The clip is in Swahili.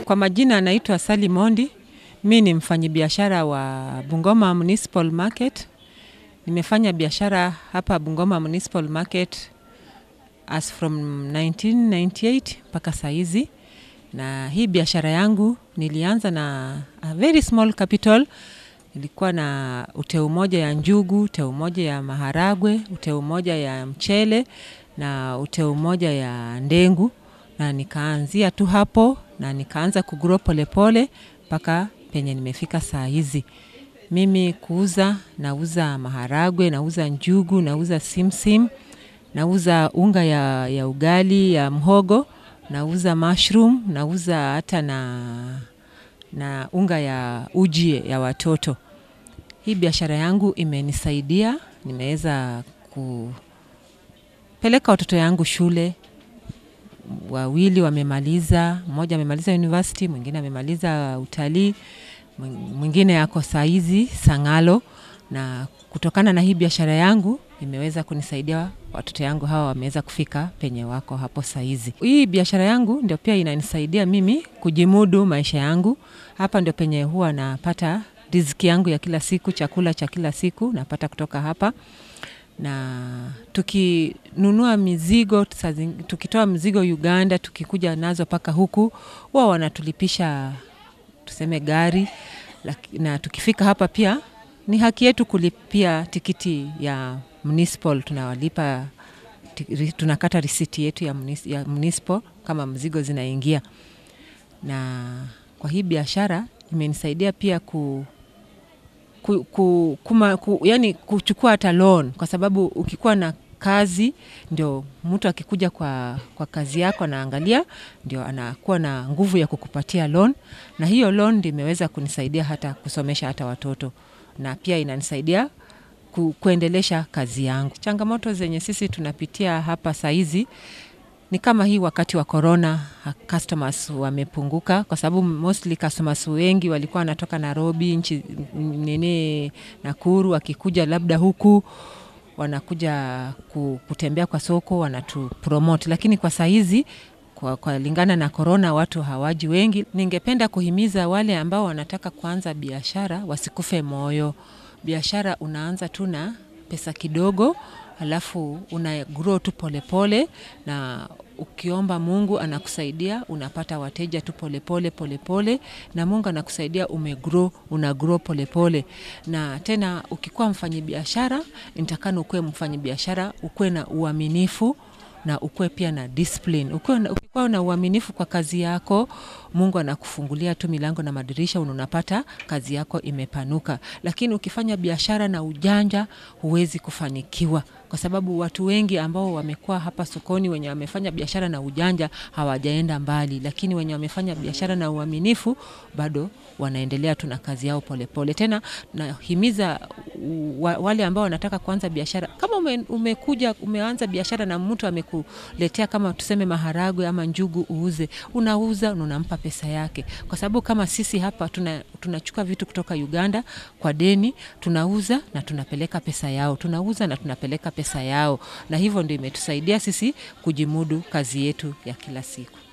Kwa majina anaitwa Sally Mondi. Mi ni mfanyabiashara wa Bungoma Municipal Market. Nimefanya biashara hapa Bungoma Municipal Market as from 1998 mpaka saizi, na hii biashara yangu nilianza na a very small capital. Nilikuwa na uteu moja ya njugu, uteu moja ya maharagwe, uteu moja ya mchele na uteu moja ya ndengu, na nikaanzia tu hapo na nikaanza kugrow polepole mpaka penye nimefika saa hizi. Mimi kuuza, nauza maharagwe, nauza njugu, nauza simsim, nauza unga ya, ya ugali ya mhogo, nauza mushroom, nauza hata na, na unga ya uji ya watoto. Hii biashara yangu imenisaidia, nimeweza kupeleka watoto yangu shule, wawili wamemaliza, mmoja amemaliza university, mwingine amemaliza utalii, mwingine ako saizi Sang'alo, na kutokana na hii biashara yangu imeweza kunisaidia watoto yangu hawa wameweza kufika penye wako hapo saizi. Hii biashara yangu ndio pia inanisaidia mimi kujimudu maisha yangu. Hapa ndio penye huwa napata riziki yangu ya kila siku, chakula cha kila siku napata kutoka hapa na tukinunua mizigo saa zing- tukitoa mizigo Uganda tukikuja nazo mpaka huku huwa wanatulipisha tuseme gari laki- na tukifika hapa pia ni haki yetu kulipia tikiti ya municipal tunawalipa ti- ri- tunakata risiti yetu ya, munis, ya municipal kama mzigo zinaingia na kwa hii biashara imenisaidia pia ku ku, ku, kuma, ku, yani kuchukua hata loan kwa sababu ukikuwa na kazi ndio mtu akikuja kwa, kwa kazi yako anaangalia ndio anakuwa na nguvu ya kukupatia loan na hiyo loan ndio imeweza kunisaidia hata kusomesha hata watoto na pia inanisaidia ku, kuendelesha kazi yangu changamoto zenye sisi tunapitia hapa saizi ni kama hii wakati wa corona ha- customers wamepunguka kwa sababu mostly customers wengi walikuwa wanatoka Nairobi nchi nini Nakuru wakikuja labda huku wanakuja ku- kutembea kwa soko wanatupromote lakini kwa saizi kwa, kwa lingana na corona watu hawaji wengi ningependa kuhimiza wale ambao wanataka kuanza biashara wasikufe moyo biashara unaanza tu na pesa kidogo alafu una grow tu polepole na ukiomba mungu anakusaidia unapata wateja tu polepole polepole na mungu anakusaidia umegrow una grow polepole na tena ukikuwa mfanyabiashara nitakana ukuwe mfanyabiashara ukuwe na uaminifu na ukuwe pia na discipline. Ukuwe na, ukikuwa na uaminifu kwa kazi yako, Mungu anakufungulia tu milango na madirisha, na unapata kazi yako imepanuka. Lakini ukifanya biashara na ujanja, huwezi kufanikiwa, kwa sababu watu wengi ambao wamekuwa hapa sokoni wenye wamefanya biashara na ujanja hawajaenda mbali, lakini wenye wamefanya biashara na uaminifu bado wanaendelea tu na kazi yao polepole pole. Tena nahimiza wa, wale ambao wanataka kuanza biashara, kama ume, umekuja umeanza biashara na mtu amekuletea kama tuseme maharagwe ama njugu uuze, unauza na unampa pesa yake, kwa sababu kama sisi hapa tuna tunachukua vitu kutoka Uganda kwa deni, tunauza na tunapeleka pesa yao, tunauza na tunapeleka pesa yao, na hivyo ndio imetusaidia sisi kujimudu kazi yetu ya kila siku.